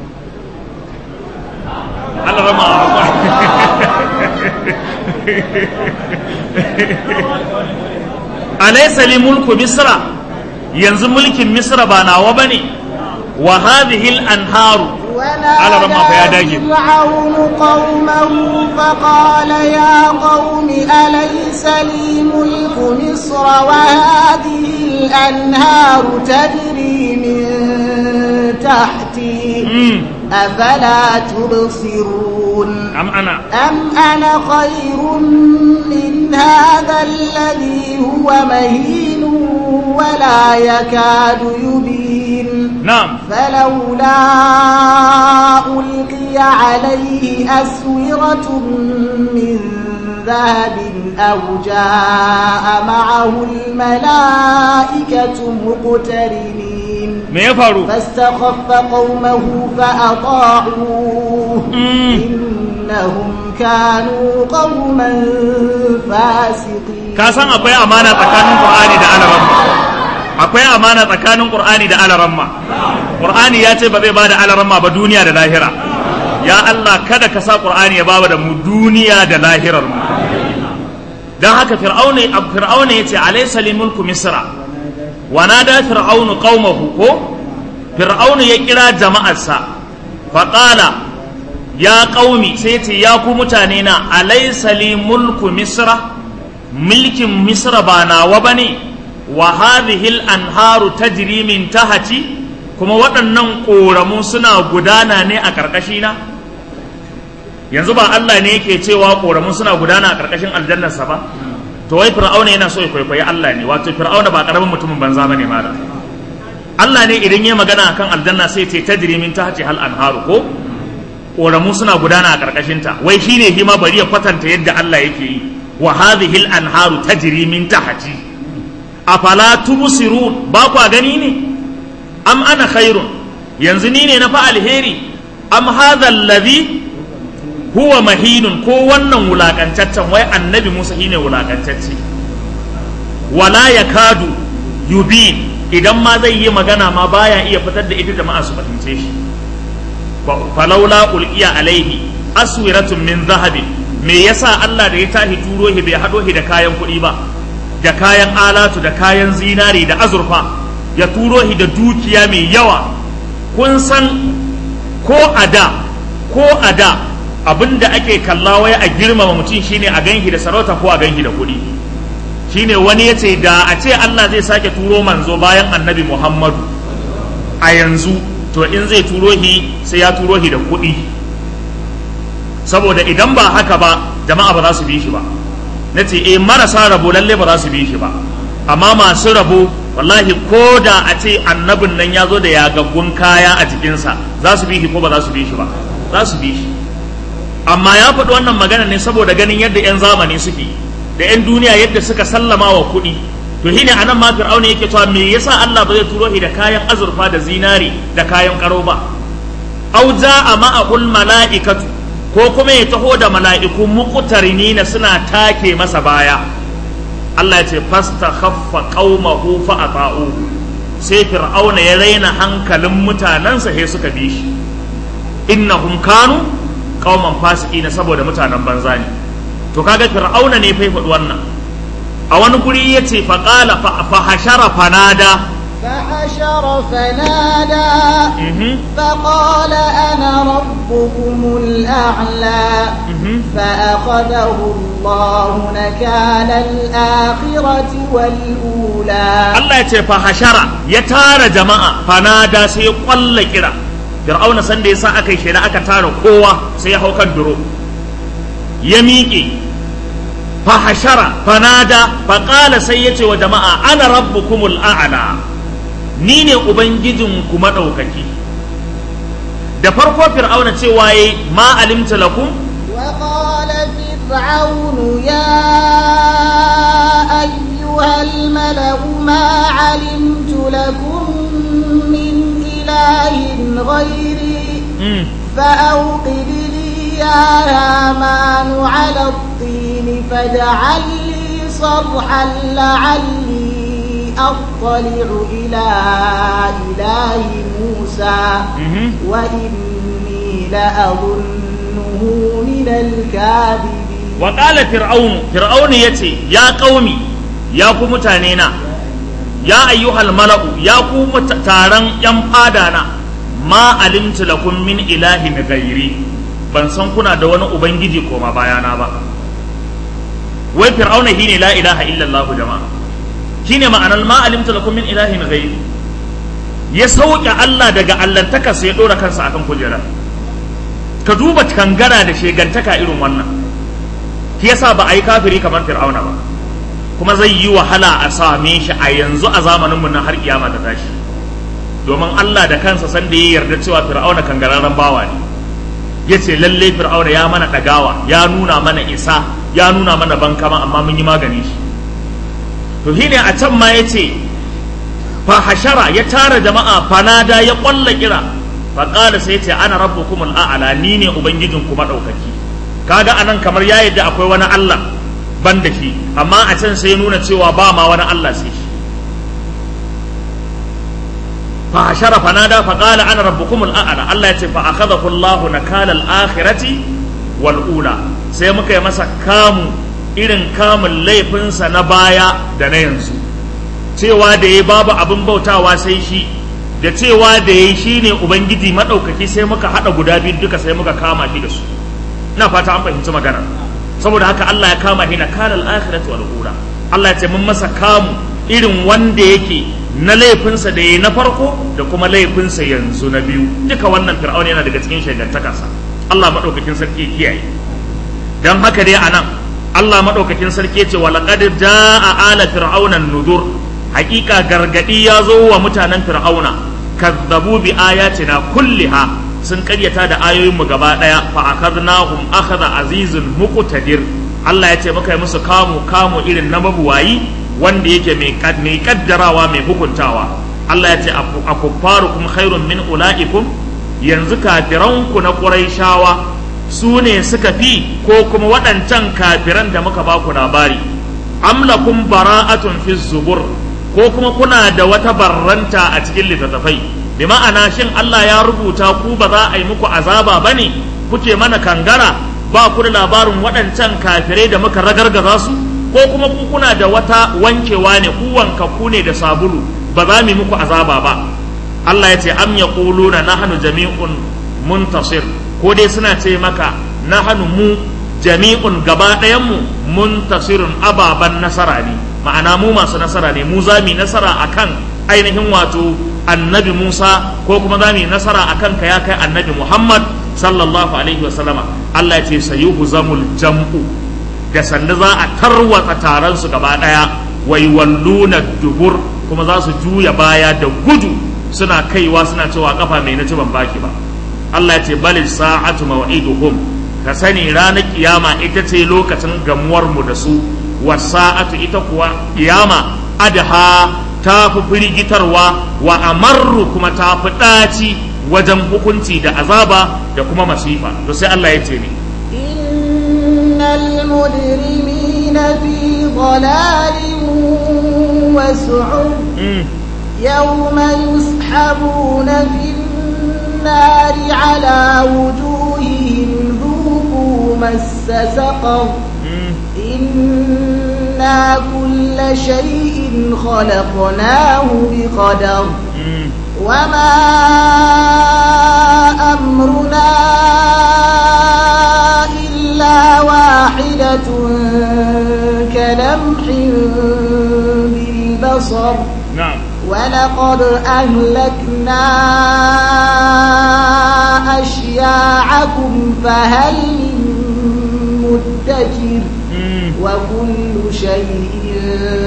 Allah rama alaysa li mulku misra yanzu mulkin misra ba nawa bane wa hadhihi al-anharu على رمى فيا داجي. ونادى فرعون قومه فقال يا قوم أليس لي ملك مصر وهذه الأنهار تجري من تحتي mm. أفلا تبصرون am ana أم أنا خير من هذا الذي هو مهين ولا يكاد يبين na'am فلولا ألقي عليه أسورة من ذهب أو جاء معه الملائكة مقترنين me ya faru فاستخف قومه فأطاعوه Mm. إنهم كانوا قوما فاسقين ka san akwai amana tsakanin qur'ani da alaramma akwai amana tsakanin qur'ani da alaramma qur'ani ya ce ba zai bada alaramma ba duniya da lahira ya Allah kada ka sa qur'ani ya bawa da mu duniya da lahirar mu dan haka fir'auna ab fir'auna yace alaysa li mulku misra wa nada fir'aunu qaumahu ko fir'auna ya kira jama'arsa faqala ya qaumi sai yace ya ku mutane na alaysa li mulku misra mulkin misra ba nawa ba ne wa hadhihi anharu tajri min tahati kuma waɗannan ƙoramu suna gudana ne a ƙarƙashina yanzu ba Allah ne yake cewa ƙoramu suna gudana a ƙarƙashin aljannarsa ba to wai fir'auna yana so ya kwaikwayi Allah ne wato fir'auna ba ƙaramin mutumin banza ba ne mala Allah ne idan ya magana akan aljanna sai ce tajri min tahti hal anharu ko ƙoramu suna gudana a ƙarƙashinta wai shine hima bari ya kwatanta yadda Allah yake yi wa hadhihi al-anharu tajri min tahti afala tubsirun ba ku gani ne am ana khairun yanzu ni ne na fa alheri am hadha alladhi huwa mahinun ko wannan wulakantaccen wai annabi Musa shine wulakantacce wala yakadu yubin idan ma zai yi magana ma baya iya fitar da ita jama'a su fahimce shi falaula ulqiya alaihi aswiratun min zahabin me yasa Allah da ya tahi turo shi bai haɗo shi da kayan kuɗi ba da kayan alatu da kayan zinari da azurfa ya turo shi da dukiya mai yawa kun san ko a da ko a da abinda ake kalla waya a girmama mutum shine a ganshi da sarauta ko a ganshi da kuɗi shine wani ya ce da a ce Allah zai sake turo manzo bayan annabi Muhammadu a yanzu to in zai turo shi sai ya turo shi da kuɗi saboda idan ba haka ba jama'a ba za su bi shi ba na ce eh marasa rabo lalle ba za su bi shi ba amma masu rabo wallahi ko da a ce annabin nan ya zo da yagaggun kaya a jikinsa za su bi shi ko ba za su bi shi ba za su bi shi amma ya faɗi wannan magana ne saboda ganin yadda 'yan zamani suke da 'yan duniya yadda suka sallama wa kuɗi to shine anan ma fir'auna yake cewa me yasa Allah ba zai turo shi da kayan azurfa da zinari da kayan karo ba au ja'a ma'ahul mala'ikatu ko kuma ya taho da mala'iku muqtarinina suna take masa baya Allah ya ce fasta khaffa qaumahu fa ata'u sai fir'auna ya raina hankalin mutanansa sai suka bi shi innahum kanu qauman fasiqina saboda mutanen banza ne to kaga fir'auna ne fa faɗi wannan a wani guri yace fa qala fa hashara fanada فحشر فنادى mhm فقال أنا ربكم الأعلى mhm فأخذه الله نكال الآخرة والأولى Allah ya ce fa hashara ya tara jama'a fanada sai ya kwalla kira fir'auna san da yasa aka yi shaida aka tara kowa sai ya hau kan duro ya miƙe fa hashara fanada fa qala sai ya ce wa jama'a ana rabbukumul a'la ni ne ubangijin ku madaukaki da farko fir'auna cewa yayi ma alimta lakum وقال فرعون يا أيها الملأ ما علمت لكم من إله غيري mm. فأوقد لي يا هامان على الطين فاجعل لي صرحا لعلي أطلع إلى إله موسى mhm. وإني لأظنه من الكاذبين wa ƙala fir'aunu fir'aunu ya ce ya ƙaumi ya ku mutane na ya ayyuhal mala'u ya ku muta- taron yan fada na ma alimtu lakum min ilahin gairi ban san kuna da wani ubangiji koma bayana ba wai fir'auna shine la ilaha illallah jama'a shine ma'anar ma alimtu lakum min ilahin gairi ya sauke Allah daga allantaka sai ya dora kansa akan kujera ka duba kangara da shegantaka irin wannan shi yasa ba a yi kafiri kamar fir'auna ba kuma zai yi wahala a same shi a yanzu a zamanin mu na har kiyama ta tashi domin Allah da kansa san da ya yarda cewa fir'auna kangararren bawa ne ya ce lalle fir'auna ya mana ɗagawa ya nuna mana isa ya nuna mana bankama amma mun yi magani shi to shine a can ma ya ce fa hashara ya tara jama'a fanada ya kwalla kira fa qala sai ya ce ana rabbukumul a'la ni ne ubangijinku madaukaki kaga anan kamar ya yadda akwai wani Allah ban da shi amma a can sai ya nuna cewa ba ma wani Allah sai shi fa hashara fanada fa qala ana rabbukumul a'la Allah ya ce fa akhadahu Allah nakala al-akhirati wal ula sai muka yi masa kamu irin kamun laifinsa na baya da na yanzu cewa da ya babu abin bautawa sai shi da cewa da ya shi ne ubangiji maɗaukaki sai muka haɗa guda biyu duka sai muka kama shi da su ina fata an fahimci magana saboda haka Allah ya kama shi na kalal akhirati wal ula Allah ya ce mun masa kamu irin wanda yake na laifinsa da yayi na farko da kuma laifinsa yanzu na biyu duka wannan fir'auna yana daga cikin shaidantakarsa Allah madaukakin sarki ya kiyaye dan haka dai anan Allah madaukakin sarki ya ce wa laqad jaa ala fir'auna nudur hakika gargadi ya zo wa mutanen fir'auna kazzabu bi ayatina kulliha sun karyata da ayoyinmu gaba daya fa akadnahum akhadha azizul muqtadir Allah ya ce muka yi musu kamu kamu irin na mabuwayi wanda yake mai kad- mai kaddarawa mai hukuntawa Allah ya ce akuffarukum khairun min ulaikum yanzu kafiranku na quraishawa su ne suka fi ko kuma waɗancan kafiran da muka baku labari amlakum bara'atun fi zubur ko kuma kuna da wata barranta a cikin littattafai bi ma'ana shin Allah ya rubuta ku ba za a yi muku azaba bane kuke mana kangara ba ku da labarin waɗancan kafirai da muka ragargaza su ko kuma ku kuna da wata wankewa ne ku wankakku ne da sabulu ba za mu yi muku azaba ba Allah ya ce am yaquluna nahnu jami'un muntasir ko dai suna ce maka nahnu mu jami'un gaba ɗayan mu muntasirun ababan nasara ne ma'ana mu masu nasara ne mu za mu yi nasara akan ainihin wato annabi Musa ko kuma za mu yi nasara akan ka ya kai annabi Muhammad sallallahu alaihi wa sallama Allah ya ce sayuhu zamul jam'u da sanda za a tarwatsa taron su gaba ɗaya wai walluna dubur kuma za su juya baya da gudu suna kaiwa suna cewa kafa mai na ci ban baki ba Allah ya ce bal sa'atu maw'iduhum ka sani ranar kiyama ita ce lokacin gamuwar mu da su wa sa'atu ita kuwa kiyama adha ta fi firgitarwa wa amarru kuma ta fi ɗaci wajen hukunci da azaba da kuma masifa to sai Allah ya ce ni innal mujrimina fi dhalalin wa su'ud يوم يسحبون في النار على وجوههم ذوقوا مس سقر إنا كل شيء خلقناه بقدر وما أمرنا إلا واحدة كلمح بالبصر نعم ولقد أهلكنا أشياعكم فهل من مدكر وكل شيء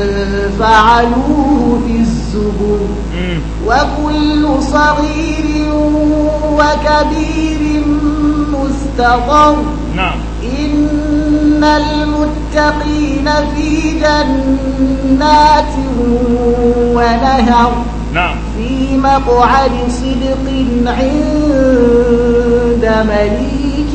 فعلوه في الزبر وكل صغير وكبير مستقر نعم إن المتقين في جنات ونهر نعم في مقعد صدق عند مليك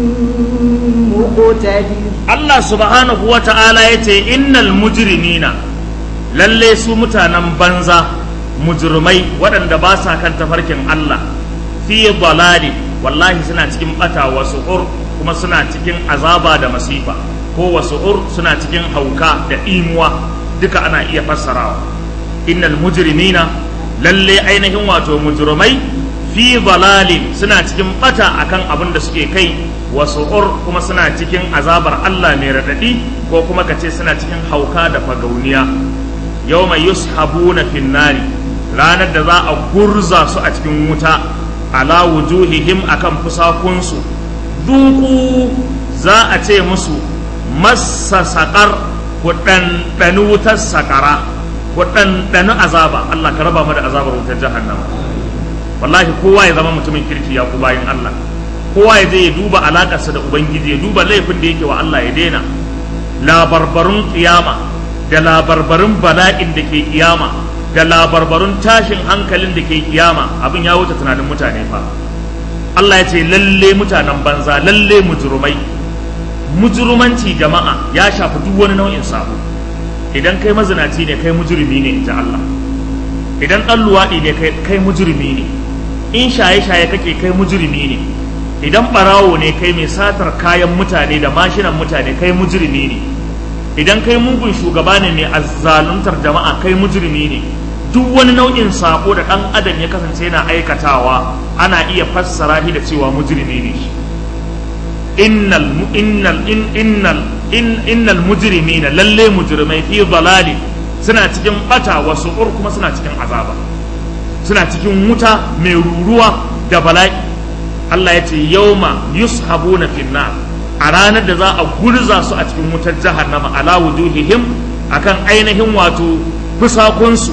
مقتدر Allah subhanahu wa ta'ala ya ce innal mujrimina lalle su mutanen banza mujrimai waɗanda ba sa kan tafarkin Allah fi dalali wallahi suna cikin bata wa su'ur kuma suna cikin azaba da masifa ko wa su'ur suna cikin hauka da imuwa duka ana iya fassarawa innal mujrimina lalle ainihin wato mujrimai fi dalalin suna cikin bata akan abin da suke kai wa su'ur kuma suna cikin azabar Allah mai radadi ko kuma kace suna cikin hauka da fagauniya yawma yushabuna fin nari ranar da za a gurza su a cikin wuta ala wujuhihim akan fusakunsu duku za a ce musu massa saƙar ku ɗanɗani wutar saƙara ku ɗanɗani azaba Allah ka raba mu da azabar wutar jahannama wallahi kowa ya zama mutumin kirki ya ku bayin Allah kowa ya je ya duba alaƙarsa da ubangiji ya duba laifin da yake wa Allah ya daina labarbarun kiyama da labarbarun bala'in da ke kiyama da labarbarun tashin hankalin da ke kiyama abin ya wuce tunanin mutane fa Allah ya ce lalle mutanen banza lalle mujurumai mujrumanci jama'a ya shafi duk wani nau'in sabo idan kai mazinaci ne kai mujrimi ne in ji Allah idan ɗan luwaɗi ne kai mujrimi ne in shaye-shaye kake kai mujrimi ne idan ɓarawo ne kai mai satar kayan mutane da mashinan mutane kai mujrimi ne idan kai mugun shugaba ne mai azzaluntar jama'a kai mujrimi ne duk wani nau'in sako da ɗan adam ya kasance yana aikatawa ana iya fassara shi da cewa mujrimi ne shi innal innal innal innal mujrimina lalle mujrimai fi dalali suna cikin bata wa su'ur kuma suna cikin azaba suna cikin wuta mai ruruwa da bala'i Allah ya ce yauma yushabuna finnar a ranar da za a gurza su a cikin wutar jahannama ala wujuhihim akan ainihin wato fusakunsu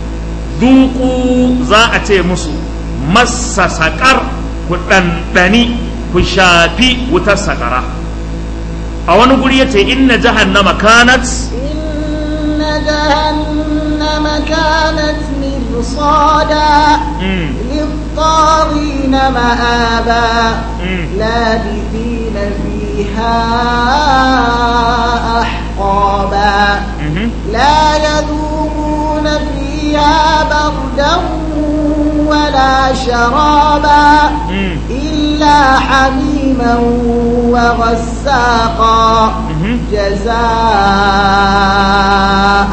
duku za a ce musu massa saƙar ku ɗanɗani ku shafi wutar saƙara a wani guri ya ce inna jahannama kanat inna jahannama kanat mirsada للطاغين مآبا لابثين فيها أحقابا لا يذوقون فيها بردا ولا شرابا إلا حميما حميما وغساقا جزاء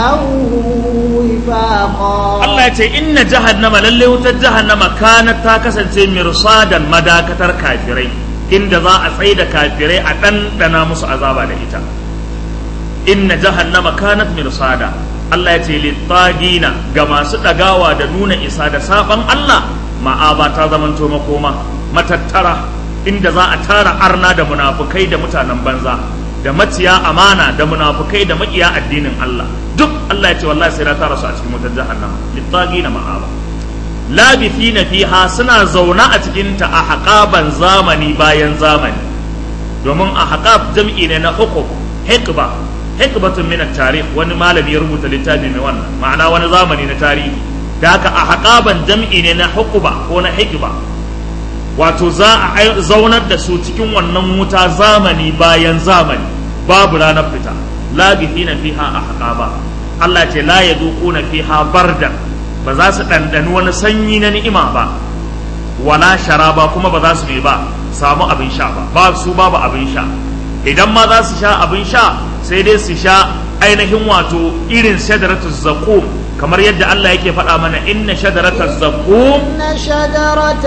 وفاقا Allah ya ce inna jahannama lalle wutar jahannama kanat ta kasance mirsadan madakatar kafirai inda za a tsaye da kafirai a ɗanɗana musu azaba da ita inna jahannama kanat mirsada Allah ya ce littagina ga masu ɗagawa da nuna isa da saban Allah ma'aba ta zamanto makoma matattara inda za a tara arna da munafukai da mutanen banza da maciya amana da munafukai da makiya addinin Allah duk Allah ya ce wallahi sai na tara su a cikin wutar jahannama littagina ma'aba labithina fiha suna zauna a cikin ta a haƙaban zamani bayan zamani domin a haƙab jam'i ne na hukum hikba hikbatun min tarikh wani malami ya rubuta littafi mai wannan ma'ana wani zamani na tarihi da haka a haƙaban jam'i ne na hukuba ko na hikba wato za a zaunar da su cikin wannan wuta zamani bayan zamani babu ranar fita labithina fiha a haƙaba Allah ce la yaduquna fiha bardan ba za su ɗanɗani wani sanyi na ni'ima ba wala sharaba kuma ba za su mai ba samu abin sha ba ba su babu abin sha idan ma za su sha abin sha sai dai su sha ainihin wato irin shadaratu zaqum kamar yadda Allah yake faɗa mana inna shadarata zaqum إن شجرة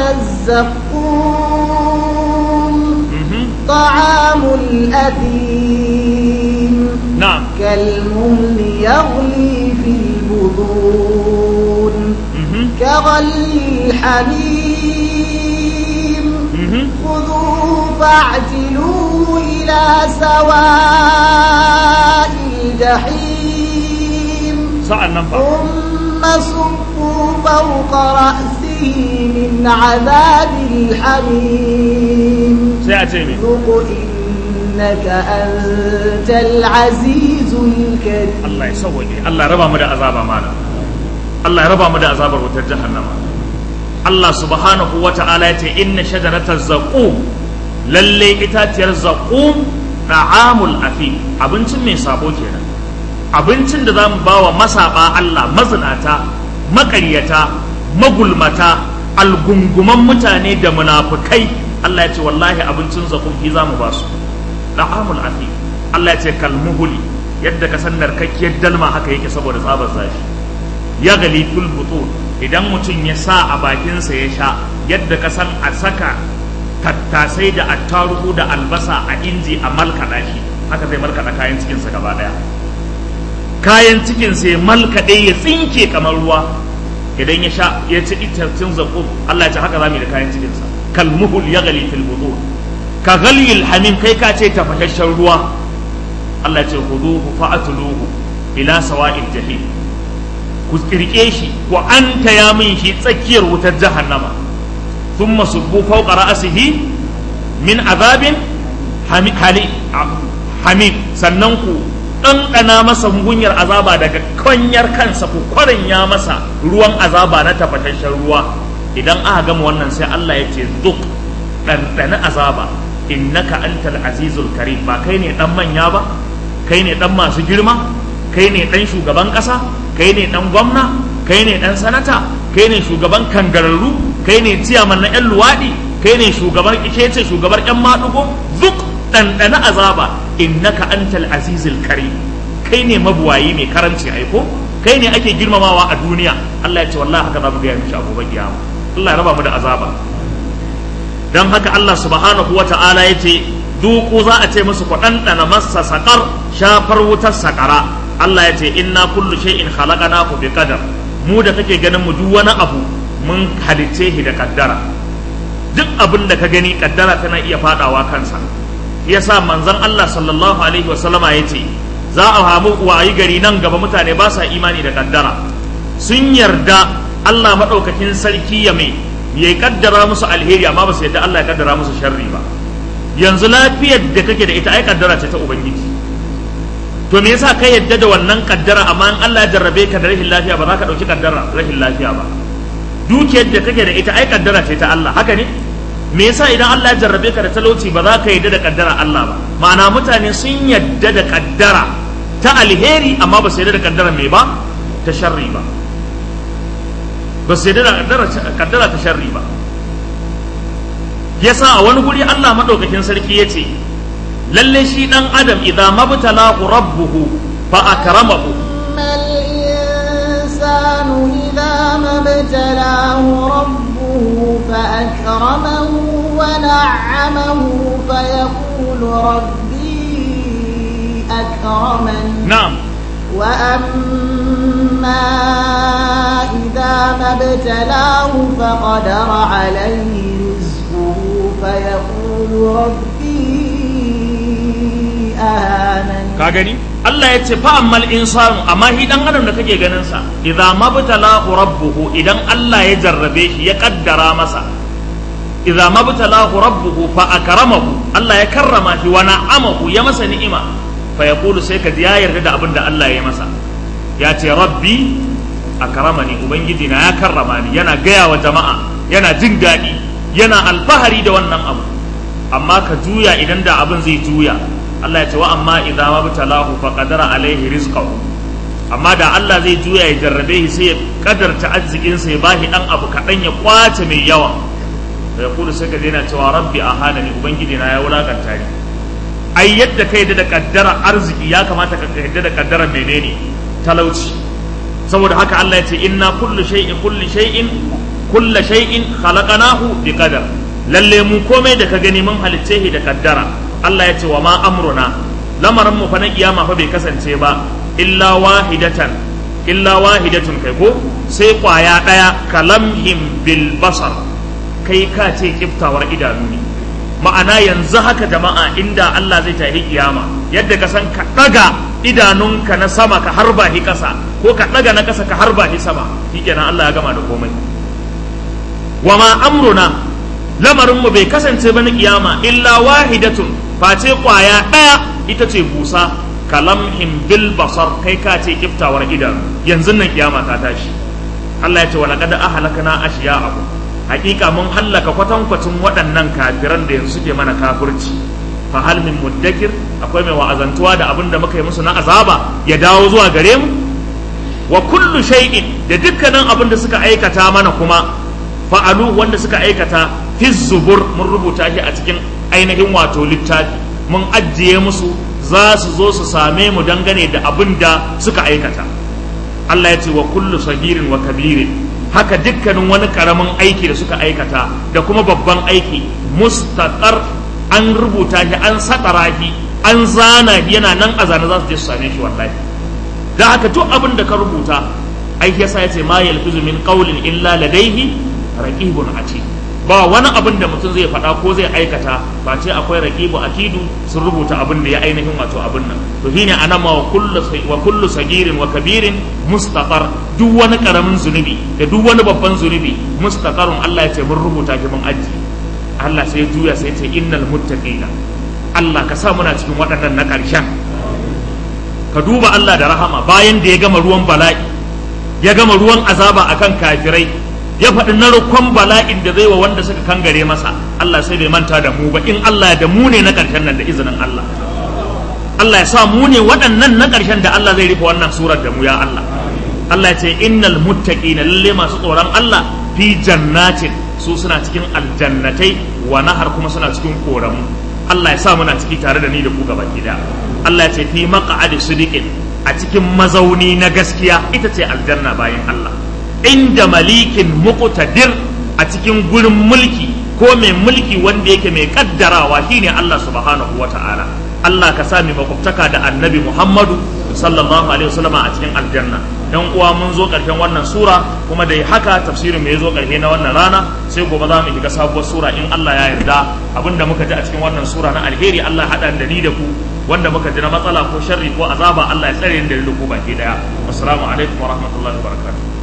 الزقوم طعام الأثيم na'am كالمهل يغلي في البطون mhm, كغلي الحميم mhm. خذوه فاعتلوه إلى سواء الجحيم sa'an nan fa ثم صبوا فوق رأسه من عذاب الحميم sai a ce me ذق إنك أنت العزيز الكريم Allah ya sauwaƙe Allah ya raba mu da azaba mana Allah ya raba mu da azabar wutar jahannama Allah subhanahu wa ta'ala ya ce inna shajaratar zaqum lalle itaciyar zaqum da'amul afi abincin mai sabo kenan abincin da zamu bawa masaba Allah mazinata maƙaryata magulmata algunguman mutane da munafukai Allah ya ce wallahi abincin zaqum fi zamu ba su da'amul afi Allah ya ce kalmuhuli yadda ka san narkakkiyar dalma haka yake saboda tsabar zafi ya gali fil butun idan mutum ya sa a bakinsa ya sha yadda ka san a saka tattasai da attarugu da albasa a inji a malkaɗa shi haka zai malkaɗa kayan cikinsa gaba ɗaya kayan cikinsa ya malkaɗe ya tsinke kamar ruwa idan ya sha ya ci itacin zaƙum Allah ya ce haka za mu yi da kayan cikinsa kalmuhul ya gali fil butun ka galil hamim kai ka ce tafashashen ruwa Allah ya ce huduhu fa'atuluhu ila sawa'il jahim ku kirke shi ku anta ya min shi tsakiyar wutar jahannama thumma subbu fawqa ra'sihi min azabin hami hali hamim sannan ku ɗanɗana masa mugunyar azaba daga kwanyar kansa ku kwaranya masa ruwan azaba na tafashashen ruwa idan aka gama wannan sai Allah ya ce duk ɗanɗana azaba innaka antal azizul karim ba kai ne ɗan manya ba kai ne ɗan masu girma kai ne ɗan shugaban ƙasa kai ne ɗan gwamna kai ne ɗan sanata kai ne shugaban kangararru kai ne ciyaman na 'yan luwaɗi kai ne shugaban ikece shugabar 'yan maɗugo duk ɗanɗana azaba innaka antal azizul karim kai ne mabuwayi mai karanci aiko kai ne ake girmamawa a duniya Allah ya ce wallahi haka za mu gaya mishi abubuwan kiyama Allah ya raba mu da azaba don haka Allah subhanahu wa ta'ala ya ce duku za a ce musu ku ɗanɗana masa saƙar shafar wutar saƙara Allah ya ce inna kullu shay'in khalaqnahu bi qadar mu da kake ganin mu duk wani abu mun halicce shi da kaddara duk abin da ka gani kaddara tana iya fadawa kansa yasa manzon Allah sallallahu alaihi wa sallama ya ce za a hamu wayi gari nan gaba mutane ba sa imani da kaddara sun yarda Allah madaukakin sarki ya mai ya kaddara musu alheri amma ba su yadda Allah ya kaddara musu sharri ba yanzu lafiyar da kake da ita ai kaddara ce ta ubangiji to me yasa ka yadda da wannan kaddara amma in Allah ya jarrabe ka da rashin lafiya ba za ka dauki kaddara rashin lafiya ba dukiyar da kake da ita ai kaddara ce ta Allah haka ne me yasa idan Allah ya jarrabe ka da talauci ba za ka yadda da kaddara Allah ba ma'ana mutane sun yadda da kaddara ta alheri amma ba su yadda da kaddara me ba ta sharri ba ba su yadda da kaddara ta sharri ba yasa a wani guri Allah madaukakin sarki yace lalle shi dan adam idza mabtalahu rabbuhu fa akramahu أما الإنسان إذا ما ابتلاه ربه فأكرمه ونعمه فيقول ربي أكرمن na'am وأما إذا ما ابتلاه فقدر عليه رزقه فيقول ربي أهانن ka gani Allah ya ce fa ammal insanu amma shi dan adam da kake ganin sa idza mabtalahu rabbuhu idan Allah ya jarrabe shi ya kaddara masa idza mabtalahu rabbuhu fa akramahu Allah ya karrama shi wa na'amahu ya masa ni'ima fa yaqulu sai ka ji ya yarda da abin da Allah ya masa ya ce rabbi akramani ubangiji na ya karrama ni yana gaya wa jama'a yana jin daɗi yana alfahari da wannan abu amma ka juya idan da abin zai juya Allah ya ce wa amma idza mabtalahu fa qadara alaihi rizqahu amma da Allah zai juya ya jarrabe shi sai ya kadarta arzikin sa ya bashi dan abu kadan ya kwace mai yawa da ya kudu sai ka daina cewa rabbi ahanani ubangiji na ya wulakanta ni ai yadda kai da kaddara arziki ya kamata ka yadda da kaddara menene talauci saboda haka Allah ya ce inna kullu shay'in kullu shay'in kullu shay'in khalaqnahu bi qadar lalle mu komai da ka gani mun halicce shi da kaddara Allah ya ce wa ma amruna lamarin mu fa na kiyama fa bai kasance ba illa wahidatan illa wahidatun kai ko sai kwaya daya kalamhim bil basar kai ka ce kiftawar idanu ne ma'ana yanzu haka jama'a inda Allah zai tafi kiyama yadda ka san ka daga idanunka na sama ka harba shi kasa ko ka daga na kasa ka harba shi sama shikenan Allah ya gama da komai wa ma amruna lamarin mu bai kasance ba na kiyama illa wahidatun face kwaya daya ita ce busa kalamhim bil basar kai ka ce kiftawar idanu yanzu nan kiyama ta tashi Allah ya ce wa laqad ahlakna ashiya'akum hakika mun hallaka kwatankwacin waɗannan kafiran da yanzu suke mana kafirci fa hal min muddakir akwai mai wa'azantuwa da abin da muka yi musu na azaba ya dawo zuwa gare mu wa kullu shay'in da dukkanin abin da suka aikata mana kuma fa'alu wanda suka aikata fi zubur mun rubuta shi a cikin ainihin wato littafi mun ajiye musu za su zo su same mu dangane da abin da suka aikata Allah ya ce wa kullu sagirin wa kabirin haka dukkanin wani karamin aiki da suka aikata da kuma babban aiki mustaqar an rubuta shi an sakara shi an zana shi yana nan a zane za su je su same shi wallahi da haka duk abin da ka rubuta aiki yasa ya ce ma yalfizu min qawlin illa ladaihi raqibun atid ba wani abin da mutum zai faɗa ko zai aikata ba ce akwai raqibu atidu sun rubuta abin da ya ainihin wato abin nan to shine anan ma wa kullu wa kullu sagirin wa kabirin mustaqar duk wani karamin zunubi da duk wani babban zunubi mustaqarun Allah ya ce mun rubuta shi mun aji Allah sai ya juya sai ya ce innal muttaqina Allah ka sa muna cikin waɗannan na ƙarshen ka duba Allah da rahama bayan da ya gama ruwan bala'i ya gama ruwan azaba akan kafirai ya faɗi narkon bala'in da zai wa wanda suka kangare masa Allah sai bai manta da mu ba in Allah da mu ne na ƙarshen nan da izinin Allah Allah ya sa mu ne waɗannan na ƙarshen da Allah zai rufe wannan surar da mu ya Allah Allah ya ce innal muttaqina lalle masu tsoron Allah fi jannatin su suna cikin aljannatai wa nahar kuma suna cikin koramu Allah ya sa muna ciki tare da ni da ku gaba da Allah ya ce fi maq'adi sidiqin a cikin mazauni na gaskiya ita ce aljanna bayan Allah inda malikin muqtadir a cikin gurin mulki ko mai mulki wanda yake mai kaddarawa shine Allah subhanahu wata'ala Allah ka sami makwabtaka da annabi Muhammadu sallallahu alaihi wasallam a cikin aljanna dan uwa mun zo karshen wannan sura kuma da haka tafsirin mu ya zo karshe na wannan rana sai gobe za mu shiga sabuwar sura in Allah ya yarda abinda muka ji a cikin wannan sura na alheri Allah hada da ni da ku wanda muka ji na matsala ko sharri ko azaba Allah ya tsare ni da ku baki daya assalamu alaikum wa rahmatullahi wa barakatuh